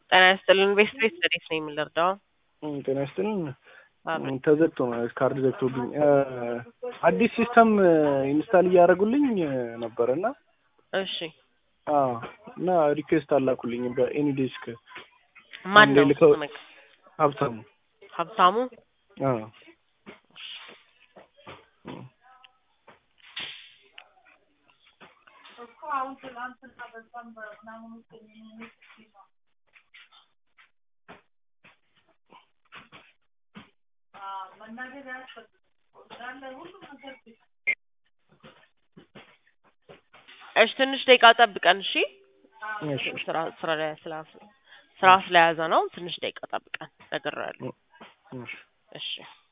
ጤና ይስጥልን። ቤስት ቤት እንዴት ነው የምንረዳው? እም፣ ጤና ይስጥልን። አሜን። እም፣ ተዘግቶ ነው ካርድ ዘግቶብኝ እ፣ አዲስ ሲስተም ኢንስታል እያደረጉልኝ ነበር እና እሺ አዎ እና ሪኩዌስት አላኩልኝ በኤኒ ዴስክ ማን ነው ልከው- ስምክ? ሀብታሙ ሀብታሙ አዎ እሺ ትንሽ ደቂቃ ጠብቀን። እሺ እሺ ስራ ስራ ላይ ስላ ስራ ስለያዘ ነው። ትንሽ ደቂቃ ጠብቀን እነግርሃለሁ። እሺ እሺ